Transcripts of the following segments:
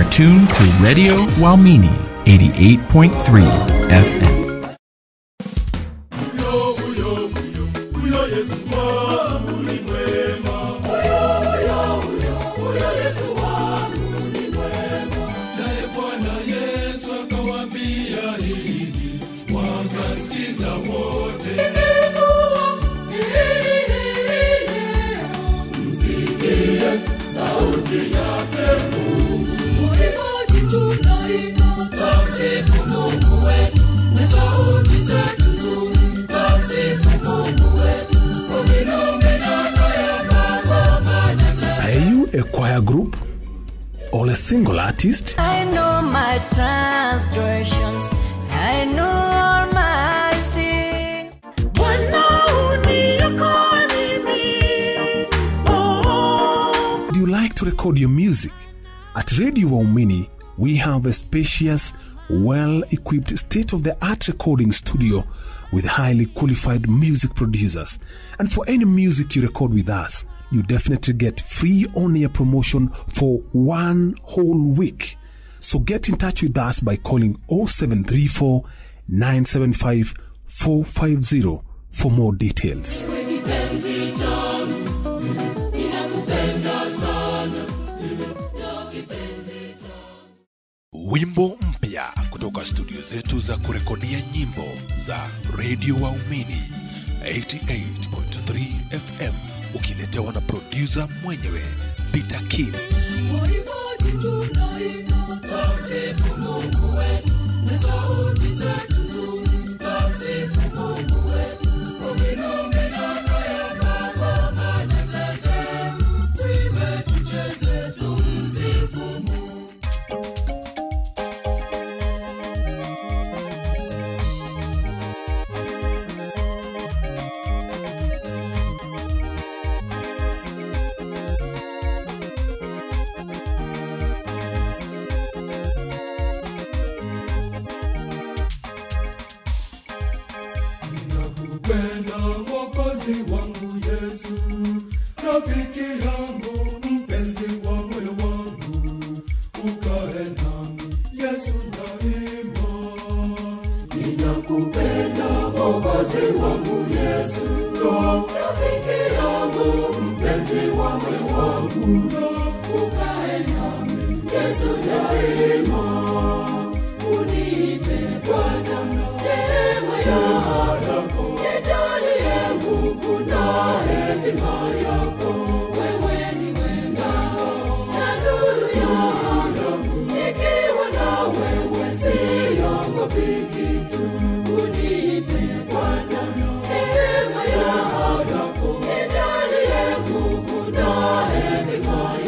are tuned to Radio Walmini 88.3 FM. Are you a choir group or a single artist? I know my transgressions. I know all my sins. Would you like to record your music? At Radio Waumini, we have a spacious, well equipped, state of the art recording studio with highly qualified music producers. And for any music you record with us, you definitely get free on air promotion for one whole week. So get in touch with us by calling 0734 975 450 for more details. wimbo mpya kutoka studio zetu za kurekodia nyimbo za redio waumini 88.3 fm ukiletewa na produsa mwenyewe peter king Nakupenda Mwokozi wangu Yesu, rafiki yangu, mpenzi wa moyo wangu, ukae nami Yesu daima. Ninakupenda Mwokozi wangu Yesu, rafiki yangu, mpenzi wa moyo wangu, ukae nami Yesu daima. Unipe Bwana neema yako, nijalie nguvu na hekima yako. Wewe ni ngao na nuru yangu, nikiwa na wewe siogopi kitu. Unipe Bwana neema yako, nijalie nguvu na hekima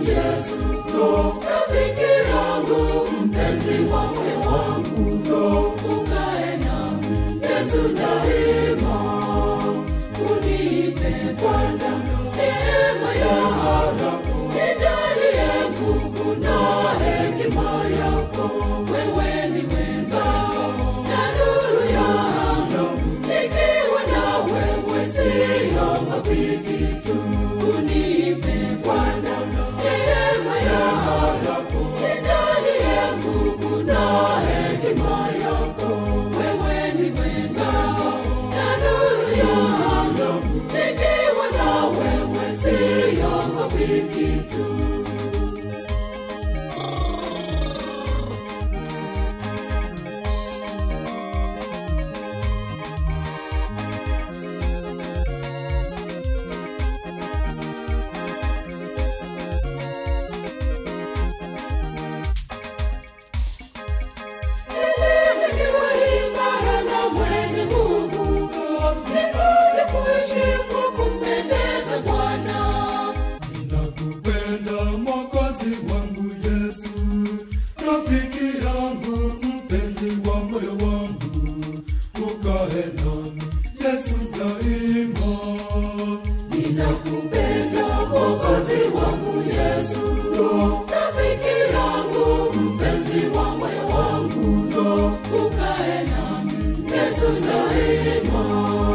Yesu, rafiki yangu, mpenzi wa moyo wangu, ukae nami Yesu daima, unipe Bwana neema yako, nijalie nguvu na hekima yako, wewe ni ngao na nuru yangu, nikiwa na wewe siogopi kitu, unipe Bwana neema yako, nijalie nguvu na hekima yako, wewe ni ngao na nuru yangu, nikiwa na wewe siogopi kitu. Nikiwa imara na mwenye nguvu, nipate kuishi kwa kumpendeza Bwana. nakupenda mwokozi wangu yesu rafiki yangu mpenzi wa moyo wangu ukae nami yesu daima Ninakupenda Mwokozi wangu Yesu, rafiki yangu, mpenzi wa moyo wangu, ukae nami Yesu daima,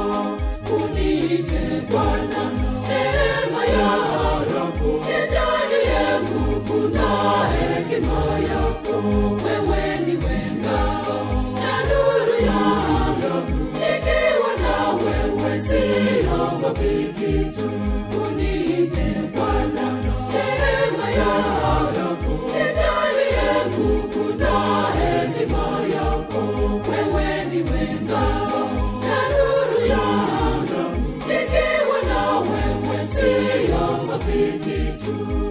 unipe Bwana neema yako, nijalie nguvu na hekima yako, wewe ndiwe ngao na nuru yangu, nikiwa na wewe siogopi kitu, unipe Bwana neema yako, nijalie nguvu na hekima yako, wewe ndiwe ngao na nuru yangu, nikiwa na wewe siogopi kitu.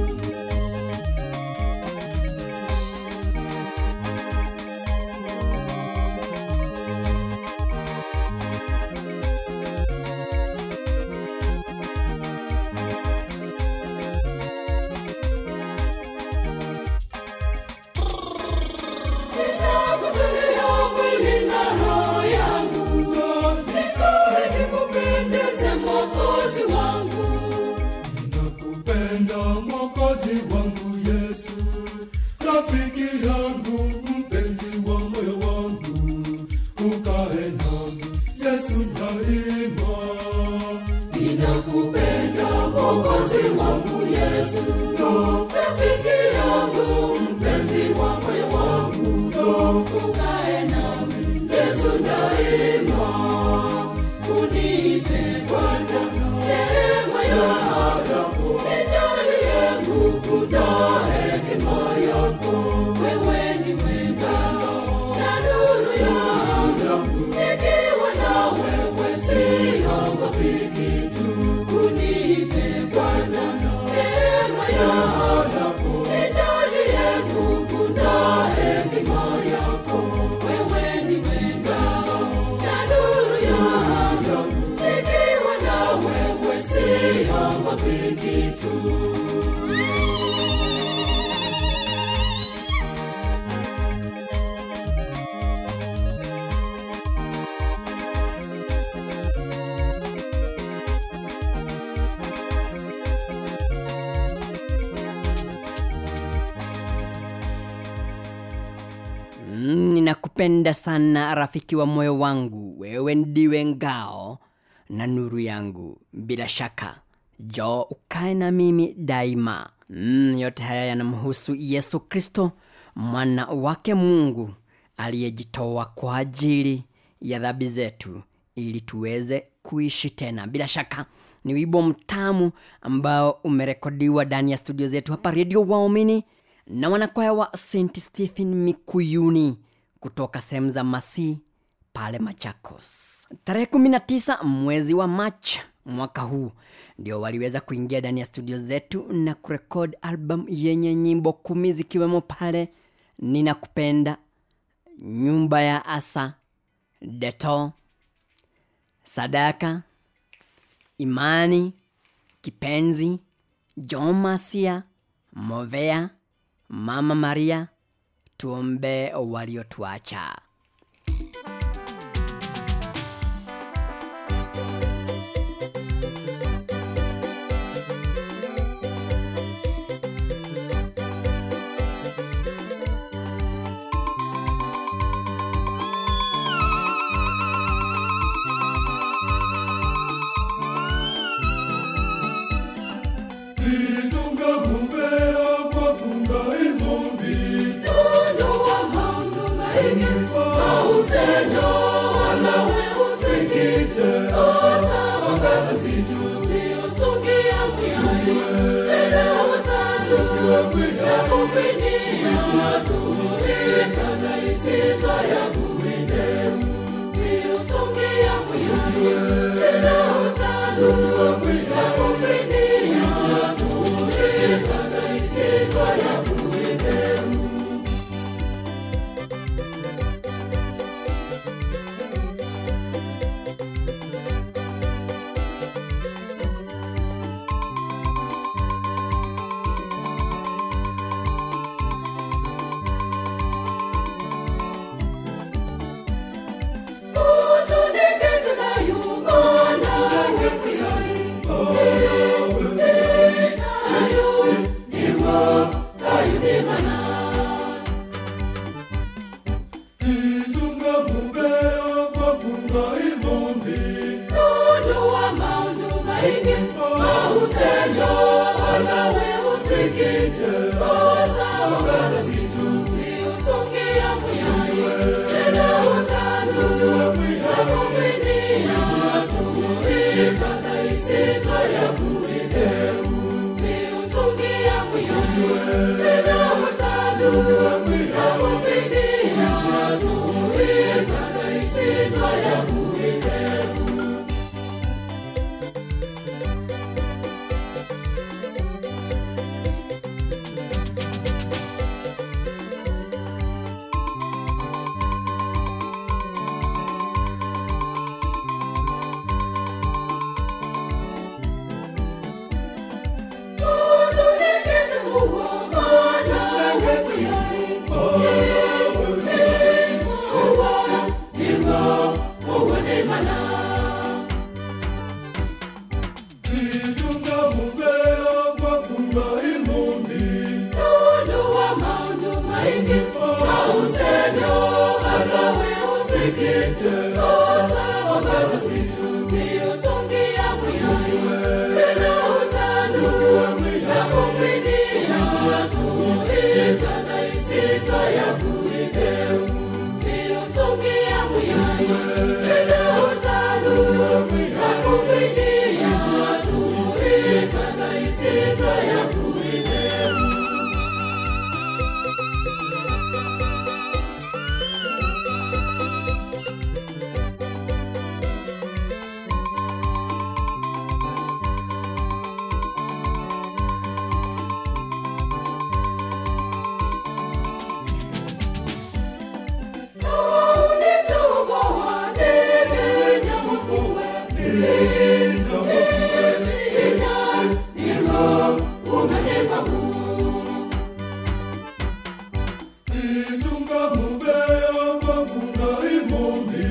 Ninakutulia mwili na roho yangu, nikae nikupendeze Mwokozi wangu. nakupenda mwokozi wangu yesu rafiki yangu mpenzi wa moyo wangu ukae nami yesu daima Ninakupenda Mwokozi wangu Yesu, rafiki yangu, mpenzi wa moyo wangu, ukae nami Yesu daima, unipe Bwana neema yako, nijalie nguvu na hekima yako, wewe ndiwe ngao na nuru yangu, nikiwa na wewe siogopi kitu, unipe Bwana neema yako, nijalie nguvu na hekima yako, wewe ndiwe ngao na nuru yangu, nikiwa na wewe siogopi kitu. Mm, ninakupenda sana rafiki wa moyo wangu wewe ndiwe ngao na nuru yangu bila shaka jo ukae na mimi daima mm, yote haya yanamhusu yesu kristo mwana wake mungu aliyejitoa kwa ajili ya dhambi zetu ili tuweze kuishi tena bila shaka ni wimbo mtamu ambao umerekodiwa ndani ya studio zetu hapa redio waumini na wanakwaya wa st stephen mikuyuni kutoka sehemu za masi pale machakos tarehe 19 mwezi wa mach mwaka huu ndio waliweza kuingia ndani ya studio zetu na kurekod album yenye nyimbo kumi zikiwemo pale ninakupenda nyumba ya asa deto sadaka imani kipenzi jomasia movea mama maria tuombe waliotuacha Itunga mumbea kwa kunga imombi Mundu wa maundu maingi mausenyo wanawe utikite osa wakati sijuti usungia mwihayo ene utatu na kupinia tuikana isitwa ya kuridemu niusungia mwihayo ene utatu na kupinia tuikana isitwa ya kuridemu Itunga mumbea kwa kunga imombi Itunga mumbea kwa kunga imombi Itunga mumbea kwa kunga imombi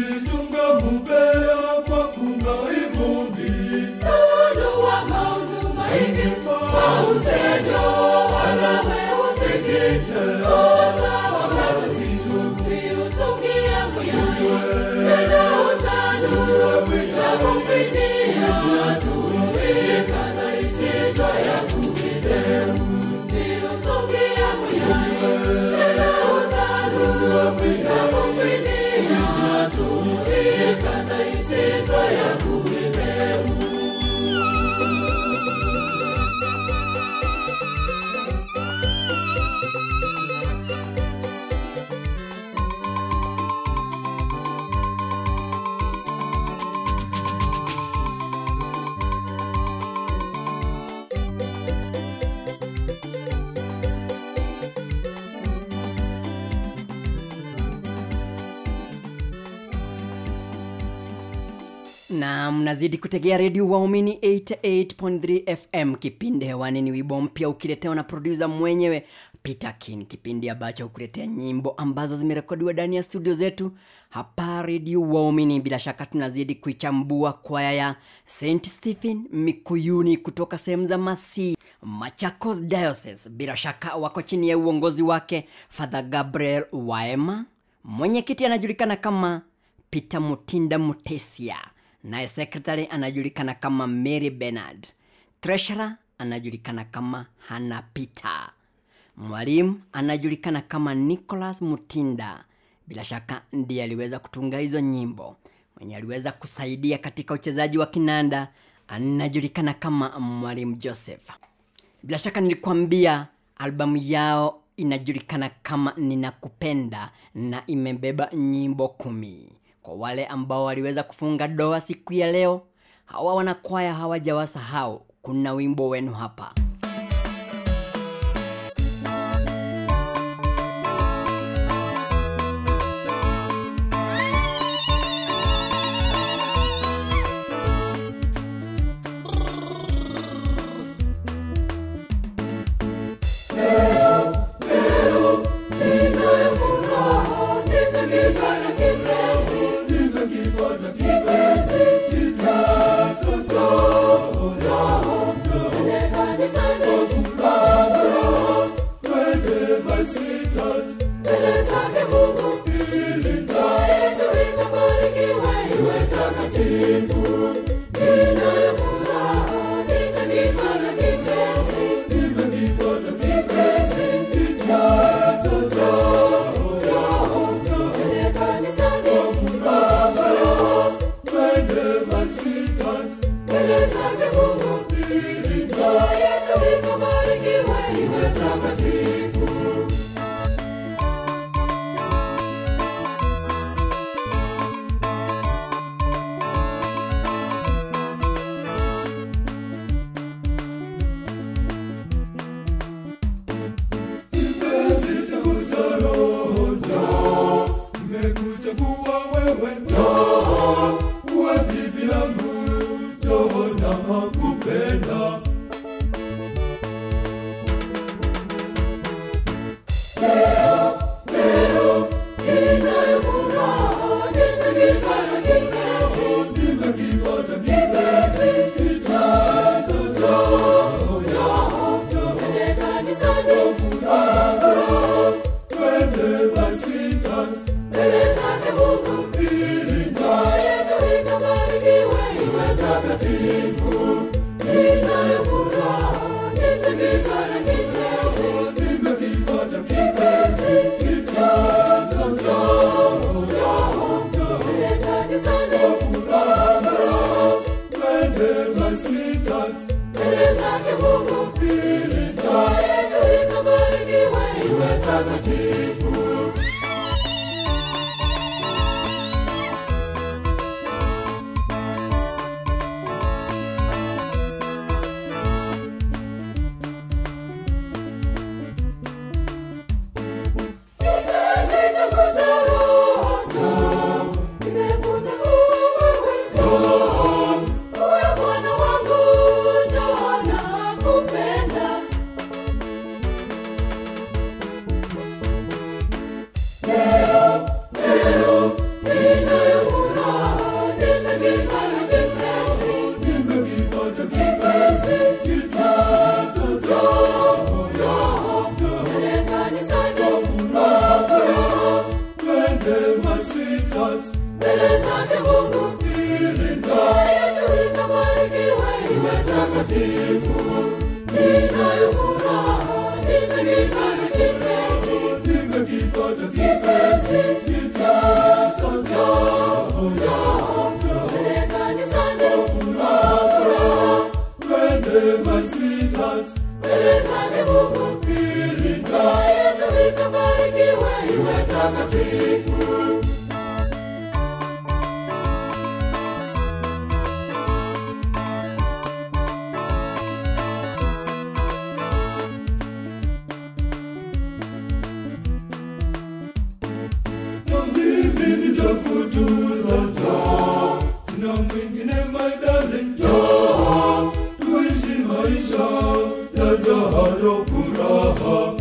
Itunga mumbea kwa kunga imombi Mundu wa maundu na mnazidi kutegea redio waumini 88.3 fm kipindi hewani ni wimbo mpya ukiletewa na produsa mwenyewe peter kin kipindi ambacho hukuletea nyimbo ambazo zimerekodiwa ndani ya studio zetu hapa redio waumini bila shaka tunazidi kuichambua kwaya ya st stephen mikuyuni kutoka sehemu za masi machakos diocese bila shaka wako chini ya uongozi wake father gabriel waema mwenyekiti anajulikana kama peter mutinda mutesia naye sekretary anajulikana kama mary benard treasurer anajulikana kama hana peter mwalimu anajulikana kama nicholas mutinda bila shaka ndiye aliweza kutunga hizo nyimbo mwenye aliweza kusaidia katika uchezaji wa kinanda anajulikana kama mwalimu joseph bila shaka nilikwambia albamu yao inajulikana kama ninakupenda na imebeba nyimbo kumi kwa wale ambao waliweza kufunga doa siku ya leo hawa wanakwaya hawajawasahau kuna wimbo wenu hapa Nimekuchagua wewe Roho, uwe bibi yangu, Roho nakupenda. Nimekipata kipenzi, kitazo cha furaha, twende basi tatu ili naye tuikabarikiwe iwe takatifu sweetheart mbele zake Mungu ili ndoa yetu ikabarikiwe iwe takatifu. Ninayo furaha, nimekipata kipenzi, nimekipata kipenzi kitazo chao yao mbele kanisani furaha furaha twende my sweetheart mbele zake Mungu ili ndoa yetu ikabarikiwe iwe takatifu. na mimi nitakutunza njoo, sina mwingine my darling, njoo tuishi maisha yajayo furaha.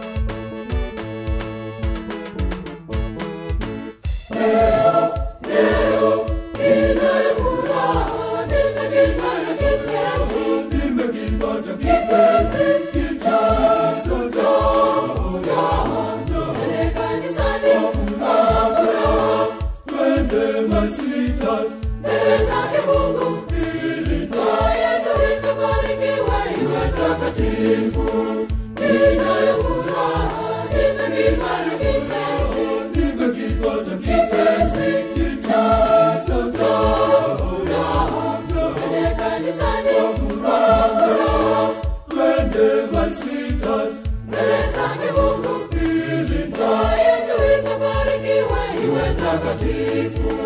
Leo, leo, ninayo furaha, nimekipata kipenzi, nimekipata kipenzi kijazo chao yao mbele kanisani furaha furaha twende my sweetheart mbele zake Mungu ili ndoa yetu ikabarikiwe iwe takatifu. Ninayo furaha, nimekipata kipenzi, nimekipata kipenzi kijazo chao yao mbele kanisani furaha furaha twende my sweetheart mbele zake Mungu ili ndoa yetu ikabarikiwe iwe takatifu.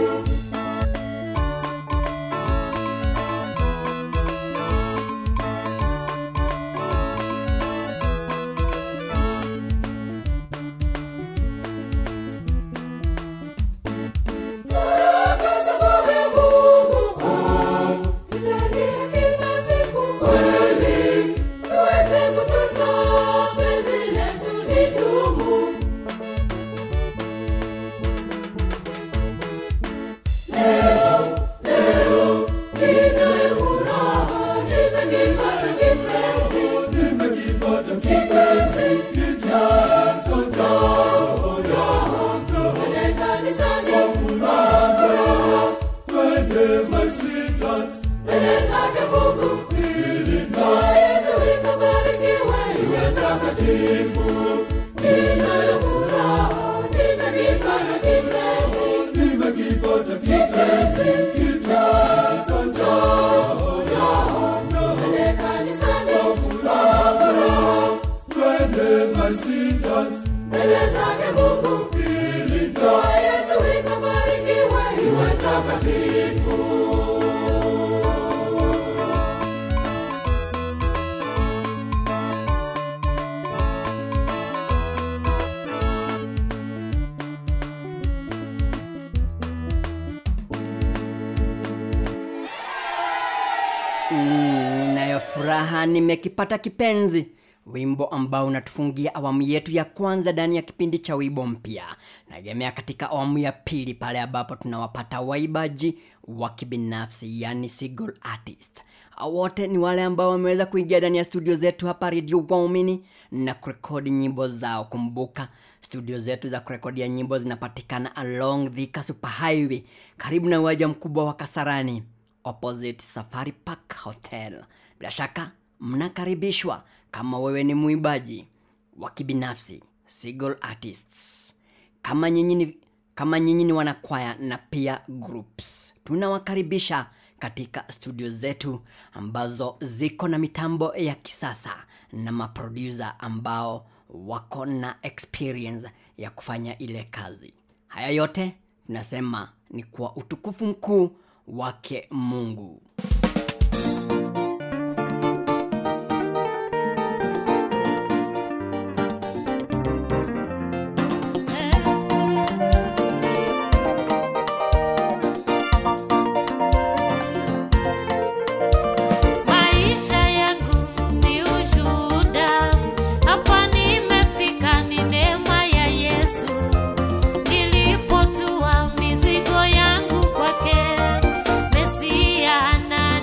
Baraka za Bwana Mungu, oh, tujalie kila siku kweli, tuweze kutunza penzi letu lidumu. Leo, leo, ninayo furaha, nimekipata kipenzi, nimekipata kipenzi kijazo chao yao mbele kanisani furaha furaha twende my sweetheart mbele zake Mungu ili ndoa yetu ikabarikiwe iwe takatifu. Ninayo furaha, nimekipata kipenzi, nimekipata kipenzi kijazo chao yao mbele kanisani furaha furaha twende my sweetheart mbele zake Mungu ili ndoa yetu ikabarikiwe iwe takatifu. Mm, ninayo furaha nimekipata kipenzi wimbo ambao unatufungia awamu yetu ya kwanza ndani ya kipindi cha wimbo mpya nagemea katika awamu ya pili pale ambapo tunawapata waibaji wa kibinafsi yani single artist Hao wote ni wale ambao wameweza kuingia ndani ya studio zetu hapa redio waumini na kurekodi nyimbo zao kumbuka studio zetu za kurekodia nyimbo zinapatikana along Thika super highway karibu na uwanja mkubwa wa kasarani opposite safari park hotel bila shaka mnakaribishwa kama wewe ni mwimbaji wa kibinafsi single artists kama nyinyi ni kama nyinyi ni wanakwaya na pia groups tunawakaribisha katika studio zetu ambazo ziko na mitambo ya kisasa na maproducer ambao wako na experience ya kufanya ile kazi haya yote tunasema ni kwa utukufu mkuu wake mungu Maisha yangu ni ushuhuda, hapa nimefika ni neema ya Yesu. Nilipotua mizigo yangu kwake, Mesia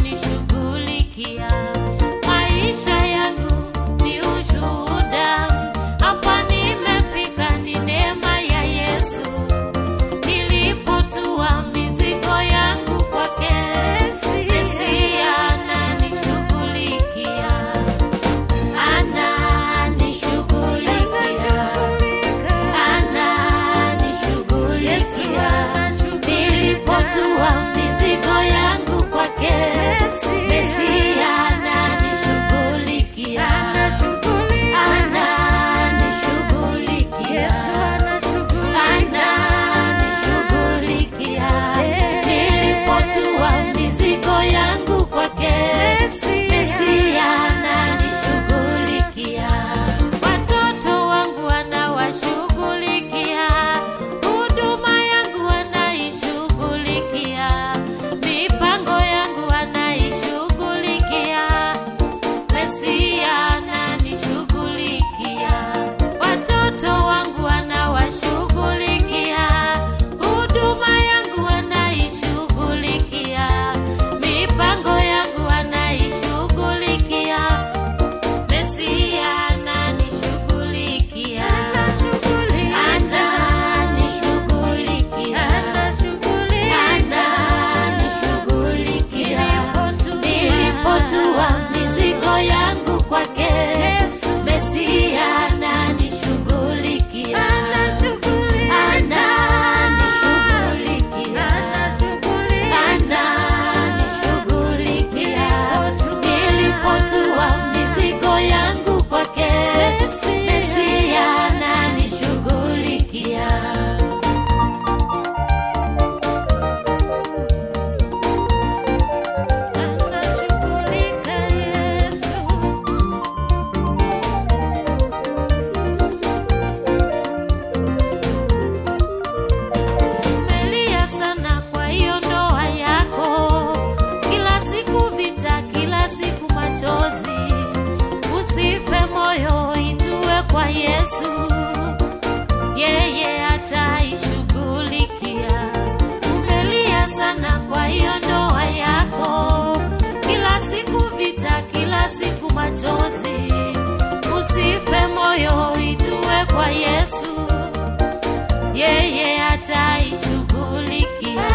ataishughulikia.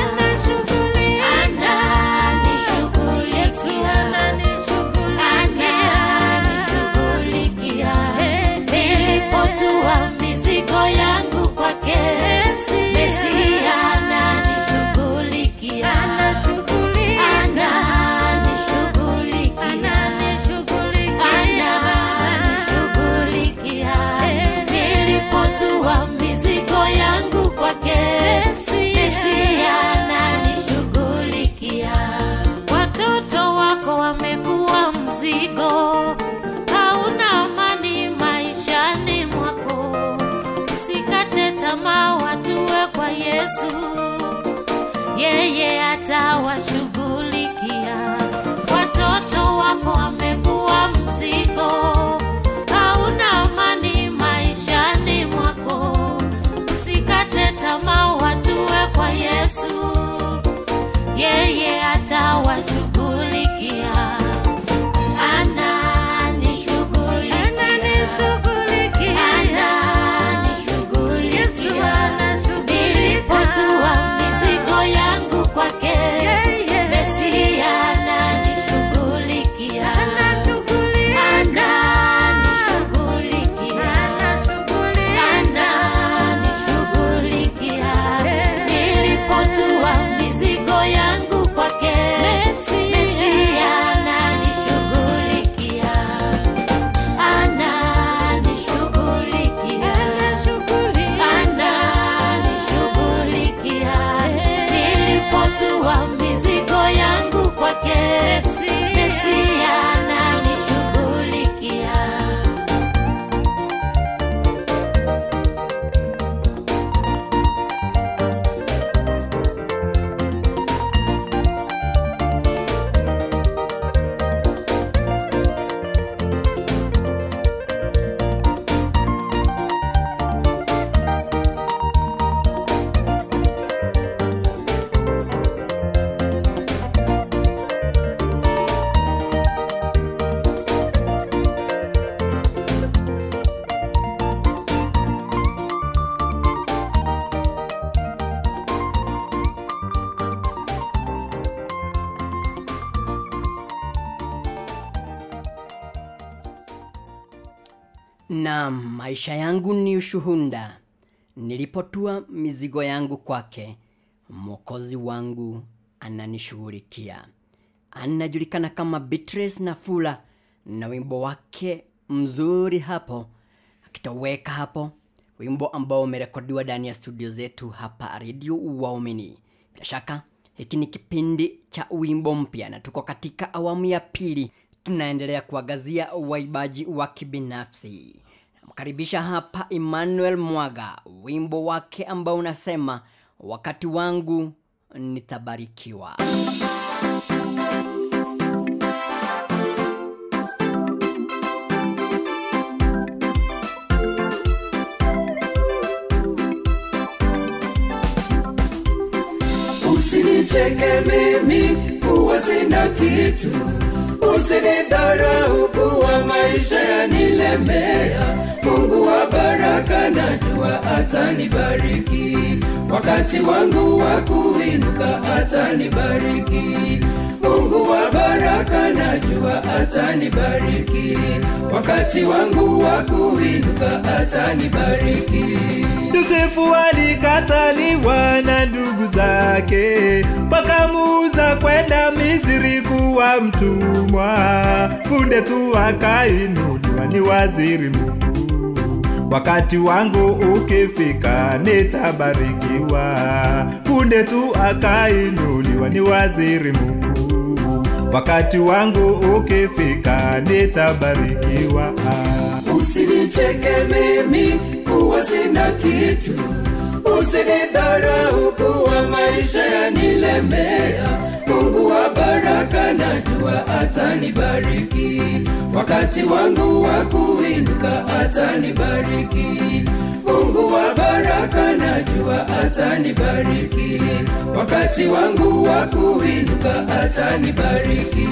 Ananishughulikia. Nilipotua mizigo yangu kwake, Mesia ananishughulikia. Ananishughulikia. Nilipotua mizigo yangu kwake, Mesia ananishughulikia. Watoto wako wamekuwa mzigo, hauna amani maishani mwako. Usikate tamaa, watue kwa Yesu, yeye atawashughulikia. Watoto wako wamekuwa mzigo, hauna amani maishani mwako. Usikate tamaa, watue kwa Yesu, yeye atawashughulikia. Ananishughulikia. Ananishughulikia. Nilipotua mizigo yangu kwake, Mesia ananishughulikia. Ananishughulikia. Ananishughulikia. Nilipotua mizigo yangu kwake, Mesia ananishughulikia. Ananishughulikia. Ananishughulikia. Nilipotua mizigo yangu kwake, Mesia ananishughulikia. na maisha yangu ni ushuhuda nilipotua mizigo yangu kwake mwokozi wangu ananishughulikia anajulikana kama Beatrice Nafula na wimbo wake mzuri hapo akitoweka hapo wimbo ambao umerekodiwa ndani ya studio zetu hapa redio waumini bila shaka hiki ni kipindi cha wimbo mpya na tuko katika awamu ya pili tunaendelea kuangazia waibaji wa kibinafsi namkaribisha hapa emmanuel mwaga wimbo wake ambao unasema wakati wangu nitabarikiwa Usinicheke mimi kuwa sina kitu, usinidharau kuwa maisha yanilemea. Mungu wa baraka najua atanibariki, wakati wangu wa kuinuka atanibariki. Mungu wa baraka najua atanibariki, wakati wangu wa kuinuka atanibariki. Yosefu alikataliwa na ndugu zake, wakamuuza kwenda Misri kuwa mtumwa. Punde tu akainuliwa ni waziri mkuu. Wakati wangu ukifika nitabarikiwa. Punde tu akainuliwa ni waziri mkuu. Wakati wangu ukifika nitabarikiwa. Usinicheke mimi kuwa sina kitu, usinidharau kuwa maisha yanilemea. Mungu wa baraka najua atanibariki, wakati wangu wa kuinuka atanibariki. Mungu wa baraka najua atanibariki, wakati wangu wa kuinuka atanibariki.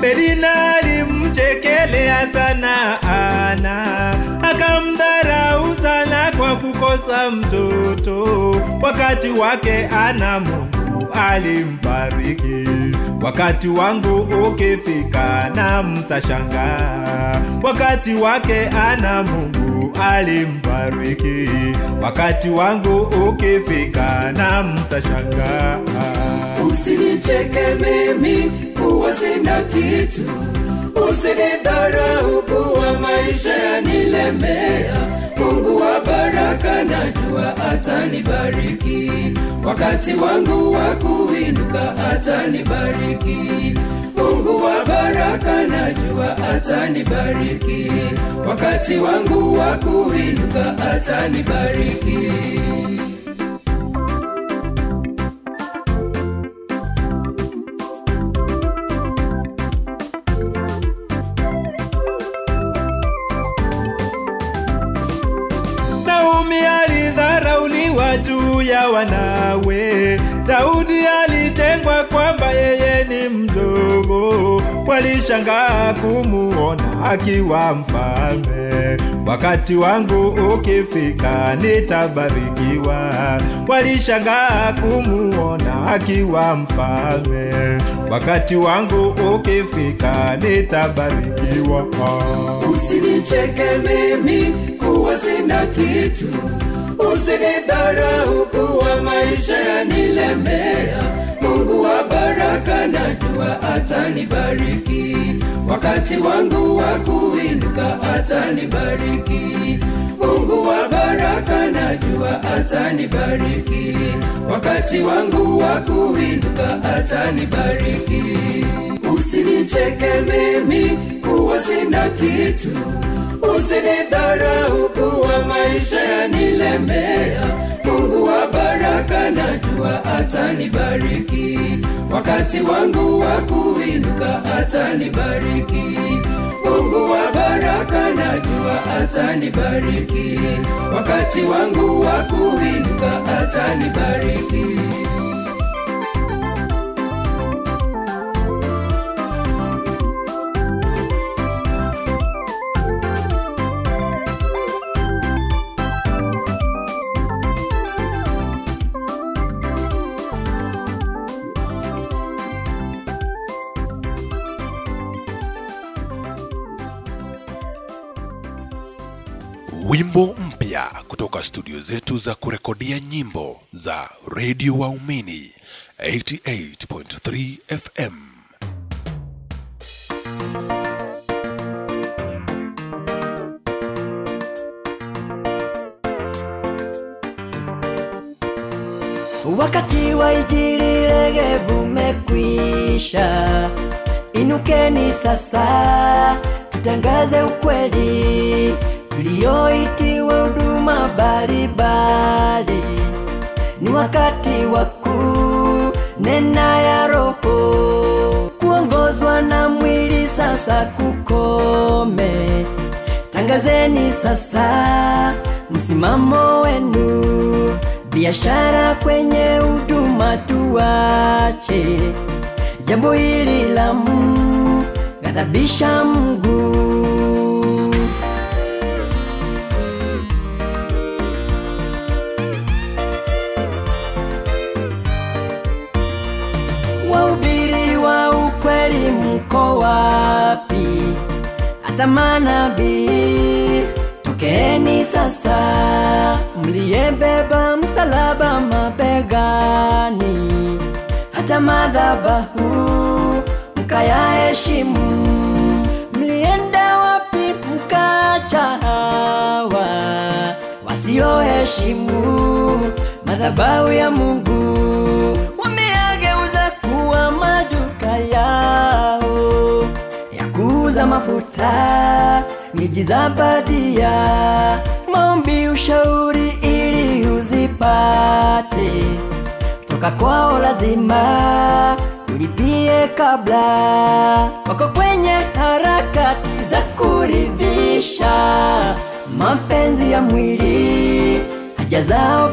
Penina alimchekelea sana Ana, akamdharau sana kwa kukosa mtoto. Wakati wake Ana Mungu alimbariki. Wakati wangu ukifika na mtashangaa. Wakati wake Ana Mungu alimbariki. Wakati wangu ukifika na mtashangaa. Usinicheke mimi kuwa sina kitu, usinidharau kuwa maisha yanilemea. Mungu wa baraka najua atanibariki, wakati wangu wa kuinuka atanibariki. Mungu wa baraka najua atanibariki, wakati wangu wa kuinuka atanibariki. Naomi alidharauliwa juu ya wanawe. Daudi alitengwa kwamba yeye ni mdogo. Walishangaa kumuona akiwa mfalme. Wakati wangu ukifika nitabarikiwa. Walishangaa kumuona akiwa mfalme. Wakati wangu ukifika nitabarikiwa. Usinicheke mimi kuwa sina kitu, usinidharau kuwa maisha yanilemea. Mungu wa baraka najua atanibariki, wakati wangu wa kuinuka atanibariki. Mungu wa baraka najua atanibariki, wakati wangu wa kuinuka atanibariki. Usinicheke mimi kuwa sina kitu, usinidharau kuwa maisha yanilemea. Mungu wa baraka najua atanibariki, wakati wangu wa kuinuka atanibariki. Mungu wa baraka najua atanibariki, wakati wangu wa kuinuka atanibariki. wimbo mpya kutoka studio zetu za kurekodia nyimbo za redio waumini 88.3 fm Wakati wa injili legevu umekwisha, inukeni sasa, tutangaze ukweli tulioitiwa huduma mbalimbali. Ni wakati wa kunena ya Roho, kuongozwa na mwili sasa kukome. Tangazeni sasa msimamo wenu, biashara kwenye huduma tuache. Jambo hili la mghadhabisha Mungu. Wahubiri wa ukweli mko wapi? Hata manabii tokeni sasa, mliyebeba msalaba mabegani, hata madhabahu mkayaheshimu. Mlienda wapi mkacha hawa wasioheshimu madhabahu ya Mungu? Wameyageuza kuwa maduka yao ya kuuza mafuta, miji za badia, maombi, ushauri ili uzipate toka kwao, lazima ulipie kabla. Wako kwenye harakati za kuridhisha mapenzi ya mwili, haja zao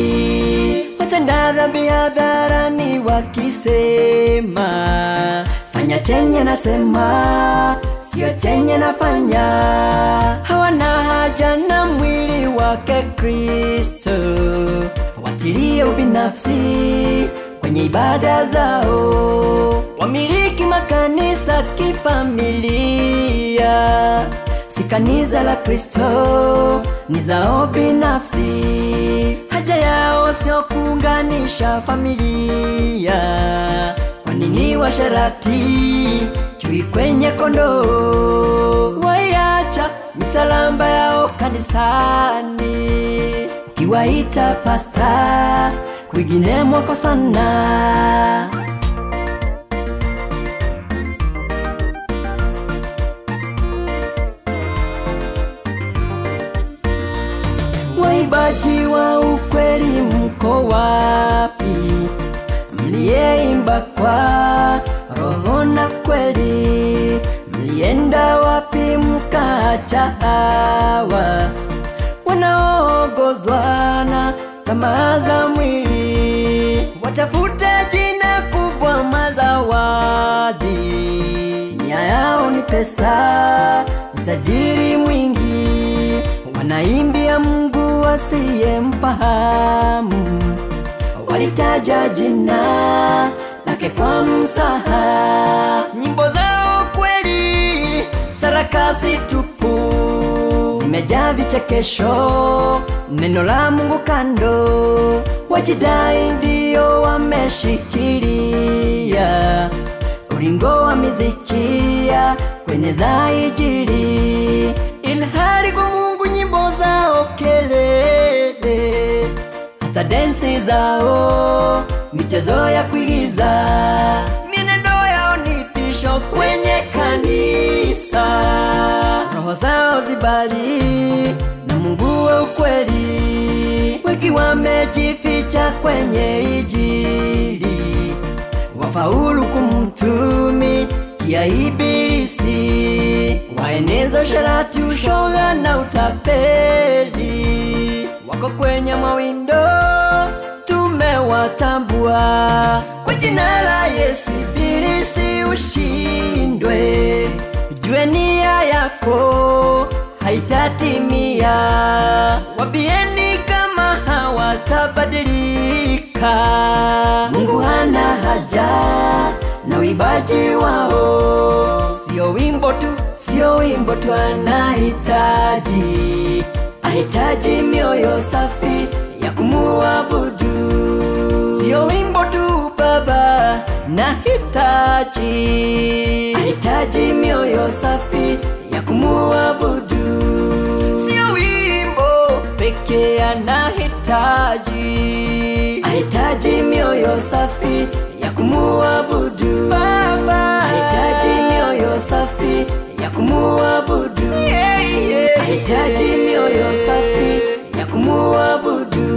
binafsi, watenda dhambi hadharani wakisema fanya chenye nasema sio chenye nafanya hawana haja na mwili wake kristo watilie ubinafsi kwenye ibada zao wamiliki makanisa kifamilia si kanisa la kristo ni zao binafsi haja yao sio kuunganisha familia kwa nini washarati chui kwenye kondoo waiacha misalamba yao kanisani ukiwaita pasta kwingine mwako sana waibaji wa ukweli mko wapi mliyeimba kwa roho na kweli mlienda wapi mkaacha hawa wanaongozwa na tamaa za mwili watafute jina kubwa mazawadi nia yao ni pesa utajiri mwingi wanaimbia mungu asiyemfahamu walitaja jina lake kwa msaha nyimbo zao kweli sarakasi tupu zimejaa vichekesho neno la mungu kando wajidai ndio wameshikilia ulingo wa mizikia kwenye za ijili ilhali kwa mungu nyimbo zao kelele hata densi zao michezo ya kuigiza mienendo yao ni tisho kwenye kanisa roho zao zibali na mungu wa ukweli wengi wamejificha kwenye ijili wafaulu kumtumi ya ibilisi waeneza usharati ushoga na utapeli wako kwenye mawindo tumewatambua kwa jina la yesu ibilisi ushindwe jue nia yako haitatimia wabieni kama hawatabadilika mungu hana haja na uibaji wao sio wimbo tu sio wimbo tu anahitaji ahitaji mioyo safi ya kumuabudu sio wimbo tu baba nahitaji ahitaji mioyo safi ya kumuabudu sio wimbo pekee anahitaji ahitaji mioyo safi ya kumuabudu baba ahitaji mioyo safi ya kumuabudu yeah, yeah, ahitaji mioyo safi ya kumuabudu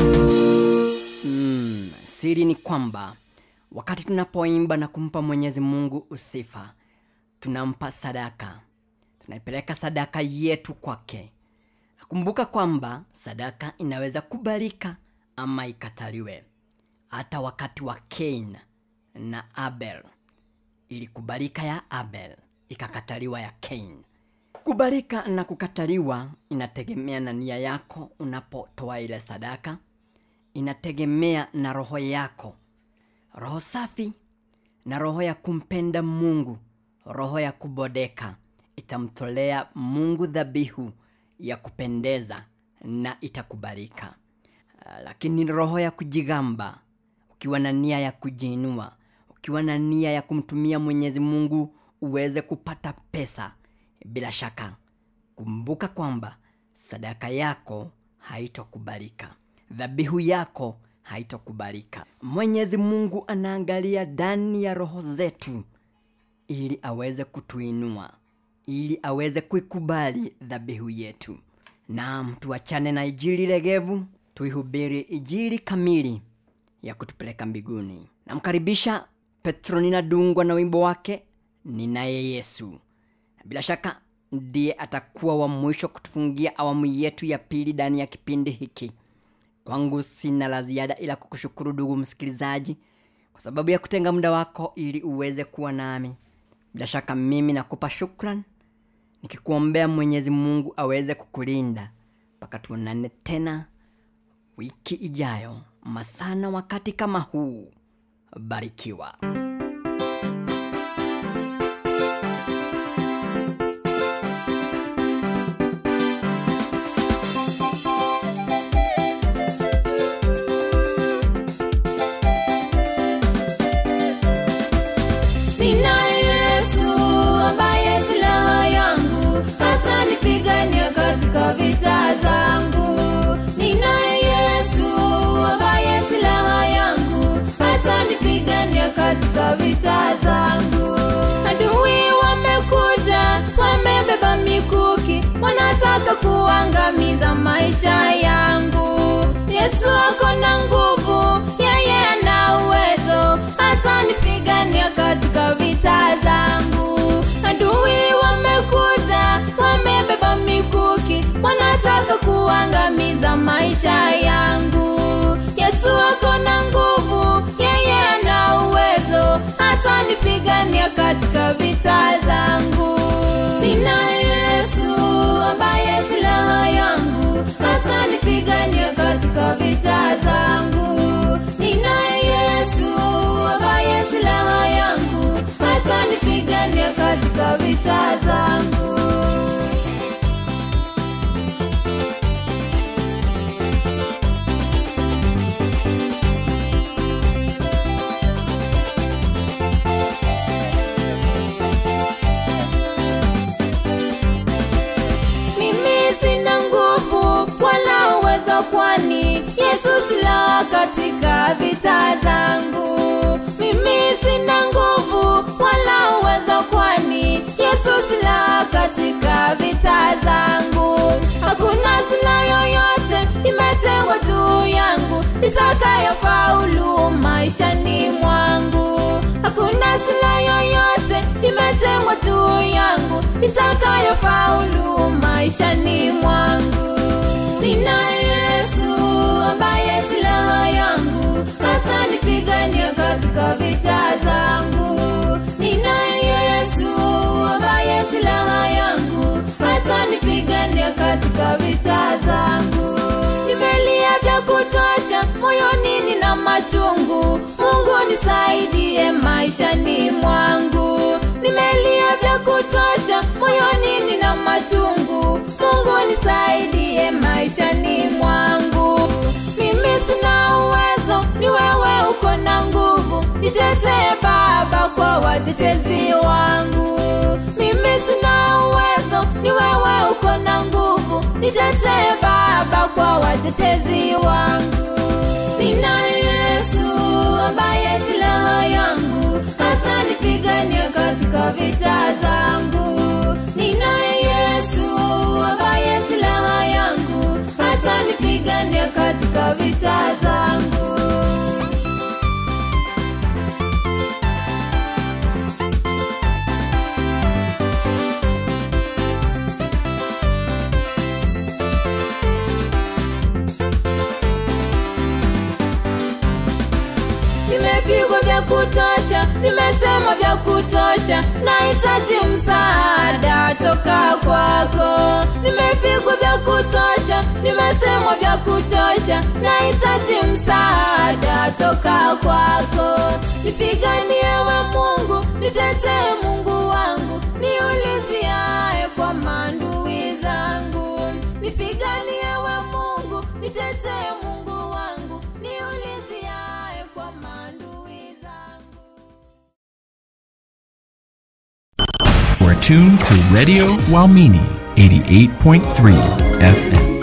mm, siri ni kwamba wakati tunapoimba na kumpa mwenyezi mungu usifa tunampa sadaka tunaipeleka sadaka yetu kwake nakumbuka kwamba sadaka inaweza kubalika ama ikataliwe hata wakati wa kain na abel ilikubalika ya abel ikakataliwa ya kain kubalika na kukataliwa inategemea na nia yako unapotoa ile sadaka inategemea na roho yako roho safi na roho ya kumpenda mungu roho ya kubodeka itamtolea mungu dhabihu ya kupendeza na itakubalika Ah, lakini roho ya kujigamba ukiwa na nia ya kujiinua ukiwa na nia ya kumtumia mwenyezi mungu uweze kupata pesa bila shaka kumbuka kwamba sadaka yako haitokubalika dhabihu yako haitokubalika mwenyezi mungu anaangalia ndani ya roho zetu ili aweze kutuinua ili aweze kuikubali dhabihu yetu naam tuachane na ijili legevu tuihubiri ijili kamili ya kutupeleka mbinguni namkaribisha petronina dungwa na wimbo wake ninaye yesu bila shaka ndiye atakuwa wa mwisho kutufungia awamu yetu ya pili ndani ya kipindi hiki kwangu sina la ziada ila kukushukuru ndugu msikilizaji kwa sababu ya kutenga muda wako ili uweze kuwa nami bila shaka mimi nakupa shukran nikikuombea mwenyezi mungu aweze kukulinda mpaka tuonane tena wiki ijayo masana wakati kama huu barikiwa Ninaye Yesu ambaye silaha yangu atanipigania katika vita zangu. Ninaye Yesu ambaye silaha yangu atanipigania katika vita zangu. Adui wamekuja, wamebeba mikuki, wanataka kuangamiza maisha yangu. Yesu ako na nguvu, yeye ana uwezo, atanipigania katika vita zangu. Adui wamekuja, wamebeba mikuki, wanataka kuangamiza maisha yangu. Yesu ako na nguvu, yeye ana uwezo, atanipigania katika vita zangu. Ninaye Yesu ambaye silaha yangu, atanipigania katika vita zangu. Ninaye Yesu ambaye silaha yangu, atanipigania katika vita zangu. mimi sina nguvu wala uwezo kwani yesu silaha katika vita zangu mimi sina nguvu wala uwezo kwani yesu silaha katika vita zangu hakuna silaha yoyote imetengwa juu yangu itakayofaulu maishani mwangu hakuna silaha yoyote imetengwa juu yangu itakayofaulu maishani mwangu ninaye yesu ambaye silaha yangu atanipigania katika vita zangu ninaye yesu ambaye silaha yangu atanipigania katika vita zangu nimelia vya kutosha moyoni nina machungu mungu nisaidie maishani mwangu nimelia vya kutosha moyoni nina machungu mungu nisaidie maishani mwangu mimi sina uwezo ni wewe uko na nguvu nitetee baba kwa watetezi wangu mimi sina uwezo ni wewe uko na nguvu nitetee baba kwa watetezi wangu ninaye yesu ambaye silaha yangu atanipigania katika vita zangu ninaye yesu ambaye silaha yangu atanipigania katika vita zangu nimepigwa vya kutosha nimesema vya kutosha nahitaji msaada toka kwako nimepigwa vya kutosha nimesema vya kutosha nahitaji msaada toka kwako nipiganie we mungu nitetee mungu wangu niuliziae kwa mandui zangu nipiganie we mungu nitetee mungu wangu niuliziae kwa mandui zangu We're tuned to Radio Walmini 88.3 FM.